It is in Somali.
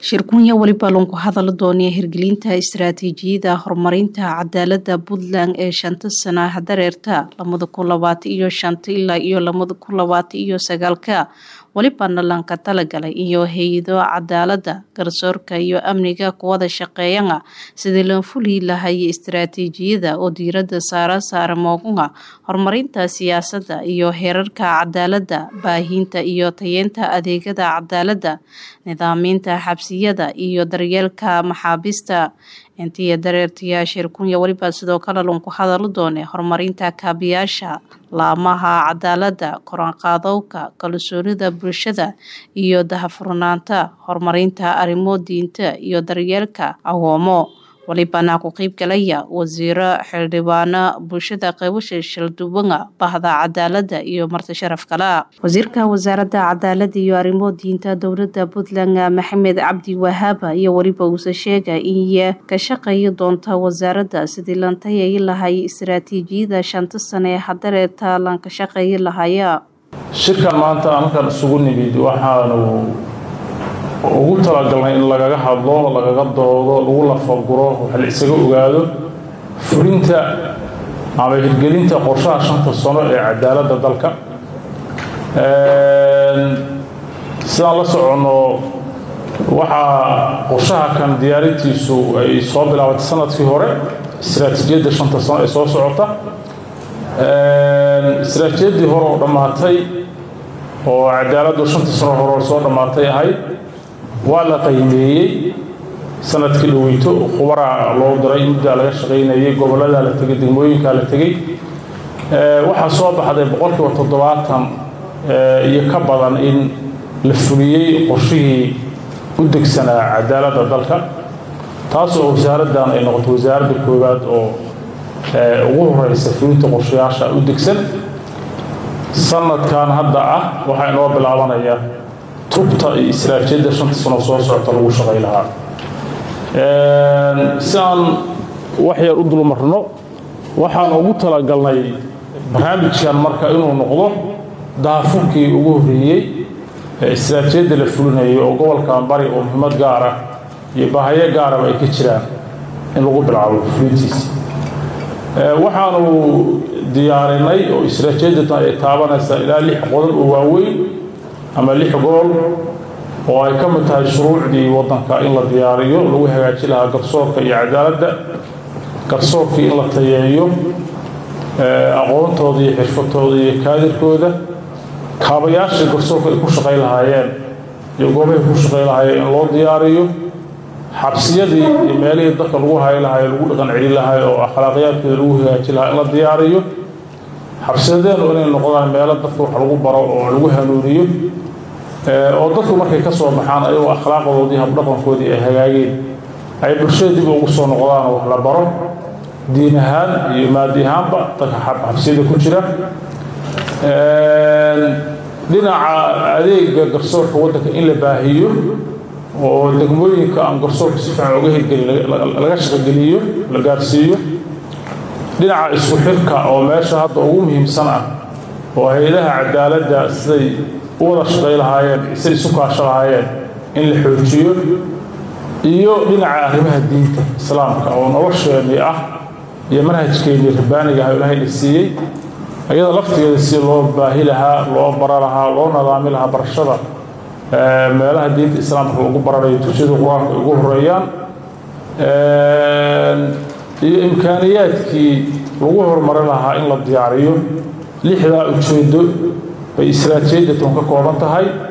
shirkunya weliba loonku hadala doonaya hirgelinta istaraatiijiyada horumarinta cadaalada puntland ee shanta sana hadareerta lamada kun labaatan iyo shanta ilaa iyo lamada kun labaatan iyo sagaalka welibana lanka talagalay iyo hay-ado cadaalada garsoorka iyo amniga kuwada shaqeeyana sidii loo fuli lahay istaraatiijiyada oo diirada saara saara moogunga horumarinta siyaasada iyo heerarka cadaalada baahinta iyo tayeenta adeegada cadaalada nidaaminta xabsiyada iyo daryeelka maxaabiista intiiyo dareertayaa shirkunya weliba sidoo kale lunku hadalo doone horumarinta kaabiyaasha laamaha cadaalada koranqaadowka kalsoonida bulshada iyo dahafurnaanta horumarinta arrimo diinta iyo daryeelka awoomo walibana ku qeyb galaya wasiiro xildhibaano bulshada qeybasha shalduwanga bahda cadaalada iyo marti sharaf kale wasiirka wasaaradda cadaalada iyo arrimo diinta dowlada puntland maxamed cabdi wahaaba iyo weliba uuse sheega in ka shaqeeyi doonta wasaaradda sidii lan tayayi lahay istaraatiijiyada shanta sane ee hadareerta lan ka shaqeeyi lahaya shirkan maanta halkan isugu nimid waxaanu ugu talagalnay in lagaga hadlo lagaga doodo lagu lafaguro wax la isaga ogaado fulinta ama hirgelinta qorshaha shanta sano ee cadaaladda dalka sidaan la soconno waxaa qorshaha kan diyaarintiisu ay soo bilaabatay sanadkii hore istaraatiijiyadda shanta sano ee soo socota istaraatiijiyaddii hore oo dhammaatay oo cadaaladdu shanta sano hore soo dhammaatay ahayd waa la qiimeeyey sanadkii dhaweyto khubaraa loo diray muddaa laga shaqaynayay gobolladaa la tegey degmooyinkaa la tegey waxaa soo baxday boqolkiiba toddobaatan iyo ka badan in la fuliyey qorshihii u degsanaa cadaaladda dalka taas oo wasaaraddan ay noqotay wasaaradda koowaad oo ugu horeysa fulinta qorshayaasha u degsan sanadkan hadda ah waxaa inoo bilaabanaya tubta iyo istaraatiijiyadda shanta sano soo socota lagu shaqay lahaa si aan wax yar u dulmarno waxaan ugu talagalnay barnaamijkan marka inuu noqdo daafurkii ugu horreeyey ee istaraatiijiyadda la fulinayo oo gobolkan bari oo muhiimad gaar ah iyo baahayo gaaraba ay ka jiraan in lagu bilaabo fulintiisa waxaanu diyaarinay oo istaraatiijiyadda ay taabanaysaa ilaa lix qodob oo waaweyn ama lix gool oo ay ka mid tahay shuruucdii waddanka in la diyaariyo lagu hagaaji lahaa garsoorka iyo cadaaladda garsoorkii in la tayeeyo aqoontooda iyo xirfatooda iyo kaadirkooda kaabayaashii garsoorka ay ku shaqay lahaayeen iyo goobahay ku shaqay lahaayeen in loo diyaariyo xabsiyadii iyo meelihii dadka lagu hayi lahaay lagu dhaqan celin lahaay oo akhlaaqiyaadkooda lagu hagaaji lahaa in la diyaariyo xabsiyadeenu inay noqdaan meelo dadka wax lagu baro oo lagu hanuuniyo oo dadku markay ka soo baxaan ayagoo akhlaaqdoodii habdhaqankoodii ay hagaageen ay bulshada dib ugu soo noqdaan wax la baro diin ahaan iyo maadi ahaanba dadka xabsiyada ku jira dhinaca adeega garsoorka waddanka in la baahiyo oo degmooyinka aan garsoorka si fiican uga hirgelin laga shaqogeliyo la gaarsiiyo dhinaca isku xirka oo meesha hadda ugu muhiimsan ah oo hay-adaha cadaaladda siday u wada shaqay lahaayeen siday isu kaasho lahaayeen in la xoojiyo iyo dhinaca arrimaha diinta islaamka oo nolosheenii ah iyo manhajkeennii rabbaaniga ah ilaahay la siiyey iyada laftigeeda si loo baahi lahaa loo bara lahaa loo nadaami lahaa barashada meelaha diinta islaamka lagu baranayo tusyada qur-aanka ay ugu horeeyaan iyo imkaaniyaadkii lagu horumari lahaa in la diyaariyo lixdaa ujeedo bay istaraatiijiyadda toon ka kooban tahay